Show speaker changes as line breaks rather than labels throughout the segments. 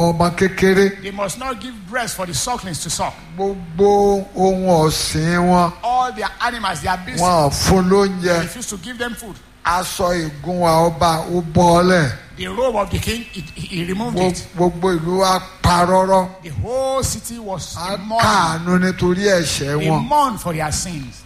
ọmọ kékeré
They must not give breast for the sucklings to suck.
gbogbo ohun ọ̀sìn wọn
All their animals, their beasts,
wọn ò fún lóúnjẹ
they refuse to give them food.
aṣọ ìgúnwà ọba ó bọ́ọ̀lẹ̀
The robe of the king, it, he removed it.
gbogbo ìlú wa parọ́rọ́
The whole city was
a
in mourning.
káàánú nítorí ẹ̀ṣẹ̀
They
wọn
mourn for their sins.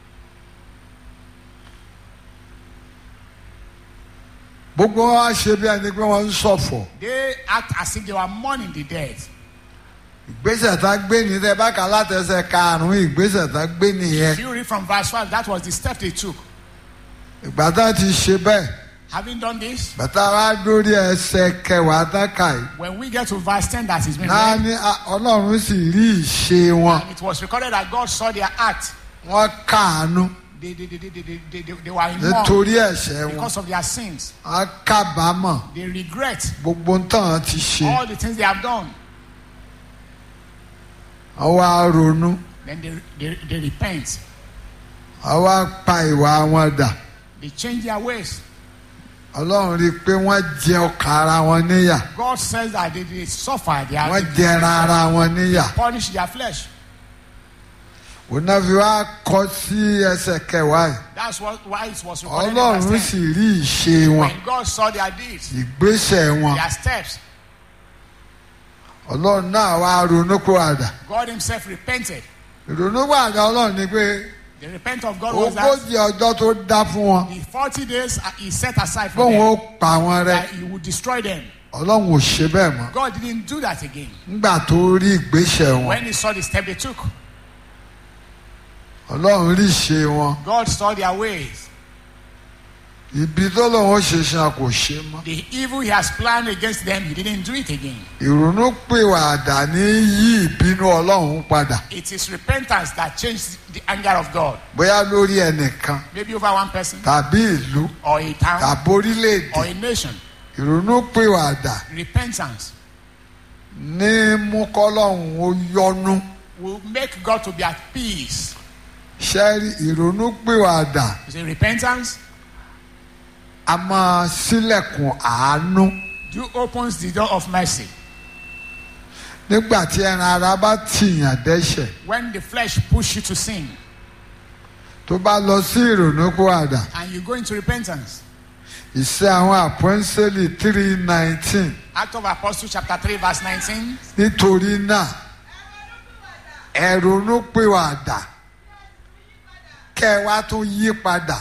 gbogbo wọn wá ṣe bí ẹni pé wọ́n ń ṣọ̀fọ̀
They act as if they were mourning the dead.
ìgbésẹ̀ tá gbé ní tẹ bá kà látẹsẹ̀ karùn-ún ìgbésẹ̀ tá gbé nìyẹn
If you read from verse 5, that was the step they took.
ìgbà tá ti ṣe bẹ́ẹ̀
Having done this,
bàtà wa dórí ẹsẹ̀ kẹwàá tá kà yìí
when we get to verse 10 that is been
náà
read,
ní a- ọlọ́run sì rí ìṣe wọn
and it was recorded that God saw their act.
wọ́n káàánú
They, they, they, they, they, they, they, they were in mourn
nítorí ẹ̀ṣẹ̀ wọn
because of their sins.
wọ́n kábàámọ̀
They regret
gbogbo tán ti ṣe
all the things they have done.
wọ́n wá ronú
Then they, they, they repent.
wọ́n wá pa ìwà wọn dà
They change their ways.
ọlọ́run rí i pé wọ́n jẹ ọkà ara wọn níyà
God says that they, they suffer, they, are,
wọ́n
they
jẹra ara wọn níyà
punish their flesh.
òun náà fi wá kọ sí ẹsẹ̀ kẹwàá yìí
That's what, why it was recorded in verse
ọlọ́run
10.
sì rí ìṣe wọn
When God saw their deeds,
ìgbésẹ̀ wọn
their steps,
ọlọ́run náà wá ronú kó àdà
God Himself repented.
ìrònú kó àdà ọlọ́run ni pé
The repent of God was that
ogójì ọjọ́ tó dá fún wọn
the 40 days uh, He set aside for
bóun
them,
ó pa wọn rẹ
that He would destroy them.
ọlọ́run ò ṣe bẹ́ẹ̀ mọ́
God didn't do that again.
nígbà tó rí ìgbésẹ̀ wọn
When He saw the step they took,
ọlọ́run rí ìṣe wọn
God saw their ways.
ibi tó lóun ó ṣe ṣan kò ṣe mọ́
The evil He has planned against them, He didn't do it again.
ìrònú pìwàdà ní yí ìbínú ọlọ́run padà
It is repentance that changed the anger of God.
bóyá lórí ẹnìkan
Maybe over one person,
tàbí ìlú
or a town,
tàbí orílẹ̀-èdè
or a nation.
ìrònú pìwàdà
Repentance
ní mú kọ́lọ́hún ó yọnu
will make God to be at peace.
ṣẹ́rí ìrònú pìwàdà
You say repentance
a máa sílẹ̀kùn àánú
do opens the door of mercy.
nígbà tí ẹran ara bá tìyàn dẹ́ṣẹ̀
When the flesh push you to sin
tó bá lọ sí ìrònú pìwàdà
and you go into repentance.
ìṣe àwọn àpọ́ńsẹ́lì three nineteen
Act of Apostles chapter 3 verse 19.
nítorí náà ẹ̀rònú pìwàdà kẹ́ ẹ wá tún yí padà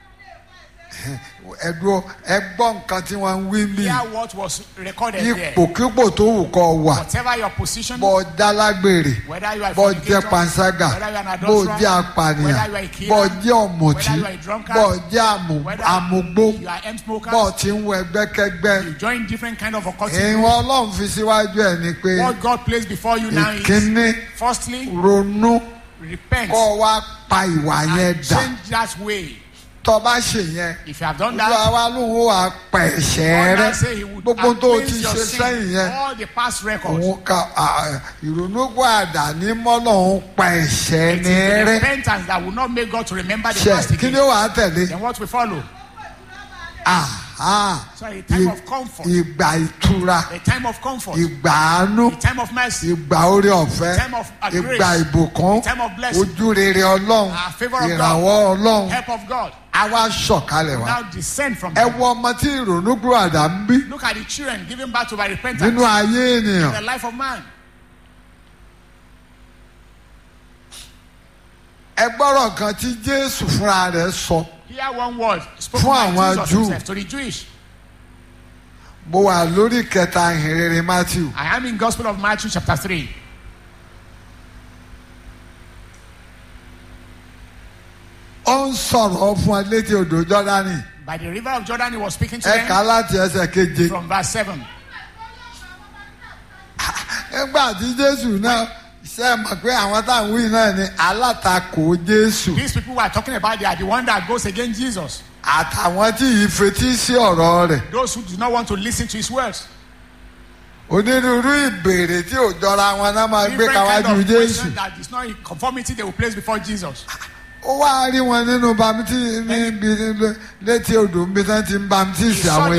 ẹ̀dùn ẹgbọ́n nǹkan tí wọ́n ń wí mí
Hear what was recorded there.
ipòkípò tó wù kọ́ wà
Whatever your position,
bọ́ jálágbèrè
whether you are a
bọ́ jẹ́
fornicator,
panṣágà
whether you are an
bọ́
adulterer,
jẹ́ apànìyàn
whether you are a killer,
bọ́ jẹ́ ọ̀mùtí
whether you are a drunkard,
bọ́ jẹ́ àmù-
whether
àmùgbó
you are M smokers,
bọ́ tí ń wọ ẹgbẹ́kẹ́gbẹ́
you join different kind of occultism.
ìwọ̀n ọlọ́run fi síwájú ẹ̀ ni pé
What God placed before you now is
ìkíní
firstly
ronú
repent
kọ́ ọ wá pa ìwà yẹn
and
dà
change that way.
tọ́ bá ṣe yẹn
If you have done
olúwa
that,
wa lóun ó wà pa ẹ̀ṣẹ̀
God
rẹ
now say He would
gbogbo tó o ti
cleanse your
ṣe
sin,
sẹ́yìn yẹn
all the past records.
òun ka à, ìrònú gbàdà ní mọ́lọ́hún pa ẹ̀ṣẹ̀
It is
ní
the
rẹ
repentance that will not make God to remember the
ṣe
past
kí ni
again.
ó wà á tẹ̀lé
Then what will follow?
Aha.
So a time
I-
of comfort,
ìgbà ìtura
a time of comfort,
ìgbà àánú
a time of mercy,
ìgbà orí ọ̀fẹ́
time of uh, grace,
ìgbà ìbùkún
time of blessing,
ojú rere ọlọ́run
uh, favor of
ìrànwọ́ ọlọ́run
help of God.
á wá sọ̀kalẹ̀ wá.
Now descend from
ẹ
heaven.
wo ọmọ tí ìrònú gbàdà ń bí
Look at the children given back to by repentance
nínú ayé ènìyàn
the life of man.
ẹ gbọ́rọ̀ kan tí jésù fúnra rẹ̀ sọ
Hear one word spoken
Fún
by
àwọn
Jesus
Júù.
himself to the Jewish.
mo wà lórí kẹta ìhìnrere matthew
I am in Gospel of Matthew chapter 3.
ó ń sọ̀rọ̀ fún ẹ létí odò jọ́dánì
By the river of Jordan, he was speaking to
ẹ kà á
them
láti ẹsẹ̀ keje
from verse 7.
nígbà tí jésù náà ṣe mọ̀ pé àwọn táwọn wí náà ni alátakò jésù
These people who are talking about, they are the one that goes against Jesus.
àtàwọn tí yìí fetí sí ọ̀rọ̀ rẹ̀
Those who do not want to listen to his words.
onírúurú ìbéèrè tí ò jọra wọn náà máa gbé
Different kind
kawájú
of
jésù
question that is not in conformity they will place before Jesus.
ó wá rí wọn nínú bamtí níbi létí odò níbi tí wọn ti ń bamtísì
He saw
àwọn